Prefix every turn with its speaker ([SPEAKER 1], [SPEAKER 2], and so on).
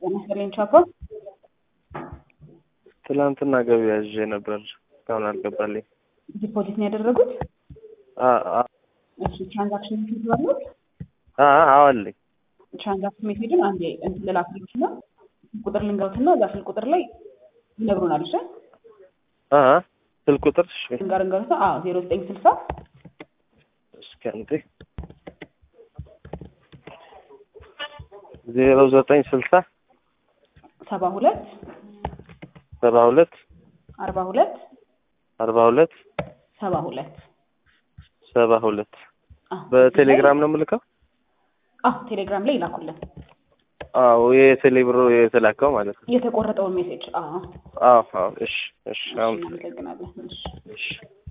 [SPEAKER 1] ጤና ይስጥልኝ ቻፓ።
[SPEAKER 2] ትላንትና ገቢ ያዥ ነበር እስካሁን አልገባልኝ።
[SPEAKER 1] ዲፖዚት ነው ያደረጉት?
[SPEAKER 2] አ- አ-
[SPEAKER 1] እሺ ትራንዛክሽን ሜሴጅ ባሉት
[SPEAKER 2] አ- አዎ አለኝ።
[SPEAKER 1] ትራንዛክሽን ሜሴጅን አንዴ እንትን ልላክልሽ እና ቁጥር ልንገሩትና እዛ ስልክ ቁጥር ላይ ይነግሩናል። እሺ
[SPEAKER 2] አ- አ- ስልክ ቁጥር እሺ፣
[SPEAKER 1] ልንገር እንገሩታ አዎ ዜሮ ዘጠኝ ስልሳ
[SPEAKER 2] እስኪ አንዴ ዜሮ ዘጠኝ ስልሳ
[SPEAKER 1] ሰባ ሁለት
[SPEAKER 2] ሰባ ሁለት
[SPEAKER 1] አርባ ሁለት
[SPEAKER 2] አርባ ሁለት
[SPEAKER 1] ሰባ ሁለት
[SPEAKER 2] ሰባ ሁለት
[SPEAKER 1] አዎ
[SPEAKER 2] በቴሌግራም ነው የምልከው።
[SPEAKER 1] አዎ ቴሌግራም ላይ ይላኩልን
[SPEAKER 2] አዎ የቴሌብሮ የተላከው ማለት ነው።
[SPEAKER 1] የተቆረጠውን ሜሴጅ። አዎ
[SPEAKER 2] አዎ አዎ። እሺ እሺ። አሁን
[SPEAKER 1] እናመሰግናለን። እሺ
[SPEAKER 2] እሺ